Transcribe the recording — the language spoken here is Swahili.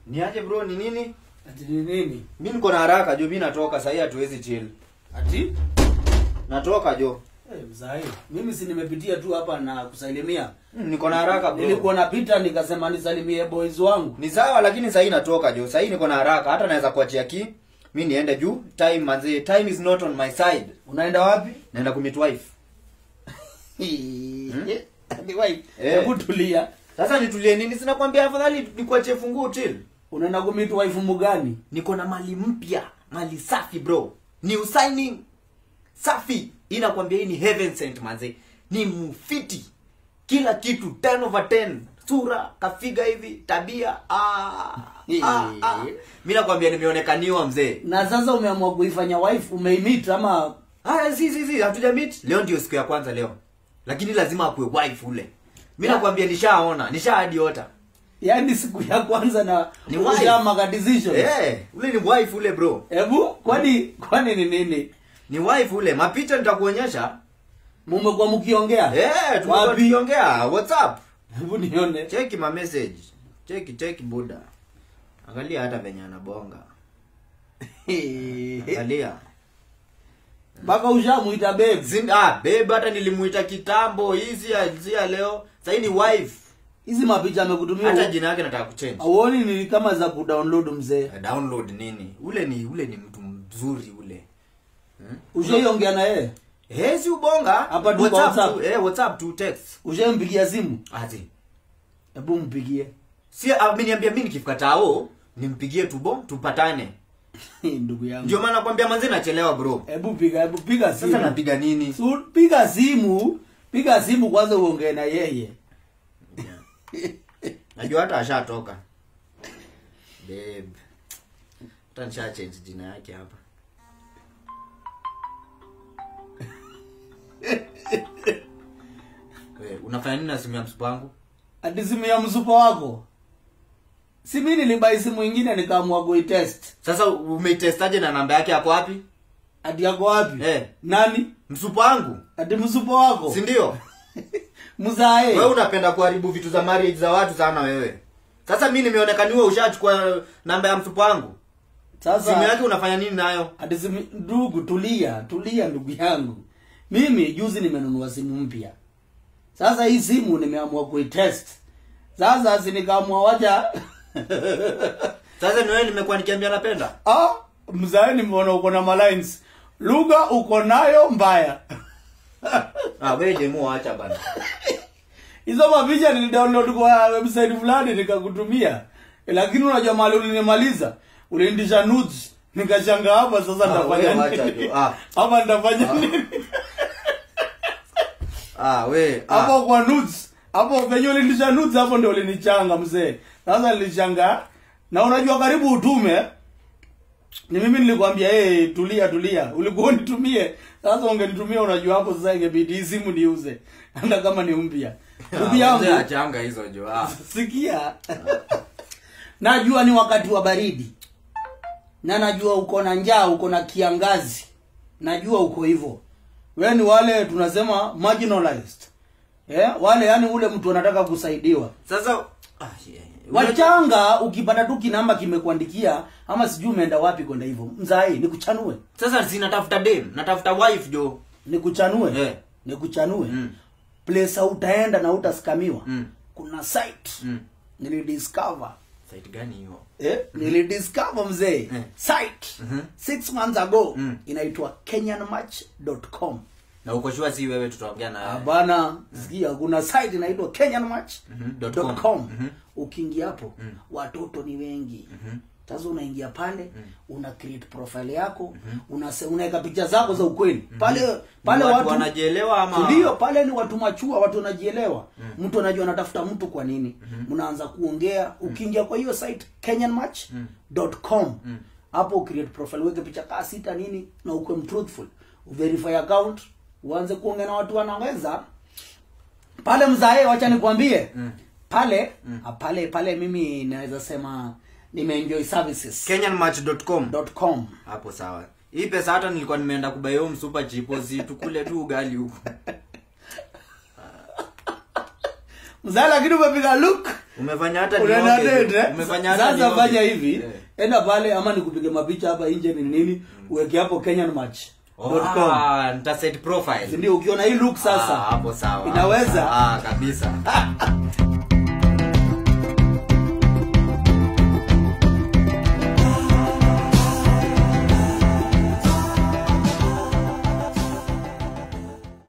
Niaje bro, ni nini? ati ni nini Mimi niko na haraka jo, mimi natoka sasa hatuwezi chill. ati Natoka jo. hey, mzai mimi si nimepitia tu hapa na kusalimia Mm, Niko na haraka bro. nilikuwa napita nikasema nisalimie boys wangu Ni sawa lakini sasa hii natoka jo. Sasa hii niko na haraka hata naweza kuachia ki. Mimi niende juu. Time manze, time is not on my side. unaenda wapi Naenda kumit wife. Ni wife. Eh. hebu tulia Sasa nitulie nini? Sina kwambia afadhali nikuachie funguo chill. unaenda kumit wife mgani Niko na mali mpya, mali safi bro. New signing. Safi. Inakwambia hii ni heaven sent manze. Ni mufiti. Kila kitu 10 over 10. Sura, kafiga hivi, tabia. Ah. ah, ah. Mimi nakwambia nimeonekaniwa mzee. na sasa umeamua kuifanya wife umeimit ama Ah, si si si, hatuja meet. Leo ndio siku ya kwanza leo. Lakini lazima akuwe wife ule. Mimi nakwambia nishaona, nishahadiota. yaani siku ya kwanza na Ni wife. ushamaka decision Eh, ule ni wife ule bro. hebu kwani kwani ni nini Ni wife ule. Mapicha nitakuonyesha. mumekuwa mkiongea Eh, tumekuwa Wapi? tukiongea WhatsApp. hebu nione Cheki ma message. Cheki cheki buda. Angalia hata venye anabonga. Angalia. mpaka ushamuita babe Zin, ah, babe hata nilimuita kitambo hizi ya hizi ya leo. Sasa hii ni wife. hizi mapicha amekutumia Hata jina yake nataka kuchange. auoni ni kama za kudownload mzee Eh, Download nini? Ule ni ule ni mtu mzuri ule. ushaiongea na yeye Eh, si ubonga. Hapa tu kwa WhatsApp. tu, eh, WhatsApp tu text. ushaimpigia simu Azi. hebu mpigie Si ameniambia mimi nikifika tao nimpigie tubo tupatane. ndugu yangu Ndio maana nakwambia manzi nachelewa bro. hebu piga hebu piga simu Sasa napiga nini? Su, piga simu piga simu kwanza uongee na yeye Najua hata ashatoka. Babe. Hata nisha change jina yake hapa. Wewe unafanya nini na simu ya msupa wangu? ati simu ya msupa wako si mi nilibai simu ingine nikaamua kuitest Sasa umeitestaje na namba yake yako wapi? ati yako wapi Eh. nani Msupa wangu? ati msupa wako Si ndio? mzae Wewe unapenda kuharibu vitu za marriage za watu sana wewe. Sasa mimi nimeonekaniwa ushachukua namba ya msupa wangu. Simu sasa yake unafanya nini nayo? ati simu ndugu tulia tulia ndugu yangu mimi juzi nimenunua simu mpya sasa hii simu nimeamua kuitest sasa si nikaamua wacha Sasa ni wewe nimekuwa nikiambia napenda. ah, mzae nimeona uko na malines lugha uko nayo mbaya Ah, wewe demo acha bana. hizo mapicha nilidownload kwa website fulani nikakutumia lakini unajua mali ulinimaliza uliindisha nudes nikashanga hapa sasa Ah, nitafanya wewe wacha nini tu, ah. hapa nitafanya nini Ah, we. hapo Ah. kwa nudes hapo venye uliindisha nudes hapo ndio ulinichanga mzee sasa nilishanga na unajua karibu utume ni mimi nilikwambia hey, tulia tulia ulikuwa unitumie sasa ungenitumia unajua hapo sasa ingebidi hii simu niuze hata kama ni mpya ndugu Ah, yangu mzee achanga hizo jo. Ah. sikia najua ni wakati wa baridi na najua uko na njaa uko na kiangazi najua uko hivyo we ni wale tunasema marginalized eh? wale yani ule mtu anataka kusaidiwa Sasa ah, yeah. wachanga ukipata tu kinamba kimekuandikia ama sijui umeenda wapi kwenda hivyo mzai nikuchanue Sasa si natafuta dem, natafuta wife jo. nikuchanue Eh. nikuchanue Mm. place utaenda na utaskamiwa Mm. kuna site Mm. nilidiscover Site gani hiyo? eh, nilidiscover mzee Eh. site Mhm. six months ago Mm. inaitwa kenyanmatch.com Na uko sure si wewe tutaongea na Ah, bana sikia kuna site inaitwa kenyanmatch.com Mhm, dot com. Mhm. ukiingia hapo watoto ni wengi sasa unaingia pale una create profile yako unase- unaweka picha zako za ukweli pale pale watu watu wanajielewa ama ndio pale ni watu machua watu wanajielewa mtu anajua anatafuta mtu kwa nini mnaanza kuongea ukiingia kwa hiyo site kenyanmatch.com hapo create profile weke picha kaa sita nini na ukuwe mtruthful uverify account uanze kuongea na watu wanaweza pale mzae wacha nikwambie pale ah, pale pale mimi naweza sema nimeenjoy services kenyanmatch.com. dot com Hapo sawa. Hii pesa hata nilikuwa nimeenda kubayo msupa chipo si tukule tu ugali huko. mzae lakini umepiga look umefanya hata unaenda nioge. date, eh? umefanya hata sasa nioge. fanya hivi Eh. enda pale ama nikupige mapicha hapa nje ni nini uweke hapo kenyan match dot com. Ah, nitaset profile Si ndio ukiona hii look Ah, sasa hapo sawa inaweza ah kabisa